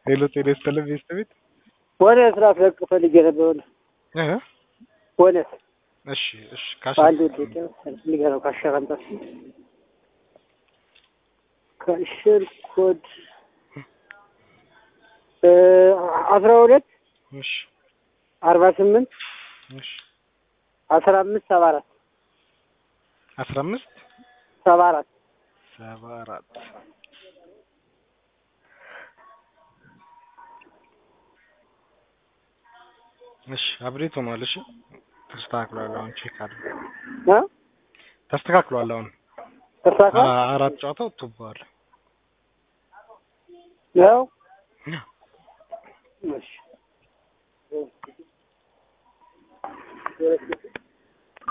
ሄሎ ጤና ይስጥልኝ ቤስት ቤት ቦነስ ላስለቅ ፈልጌ ነበር። እህ ቦነስ እሺ እሺ ካሽ በአንድ ውጤት ፈልጌ ነው። ካሸር አምጣ ካሽር ኮድ አስራ ሁለት እሺ አርባ ስምንት እሺ አስራ አምስት ሰባ አራት አስራ አምስት ሰባ አራት ሰባ አራት እሺ አብዴት ሆኗል። እሺ ተስተካክሏል። አሁን ቼክ አድርግ። እ ተስተካክሏል። አሁን ተሳካ አ- አራት ጨዋታ ወጥቶብሃል። ነው። እሺ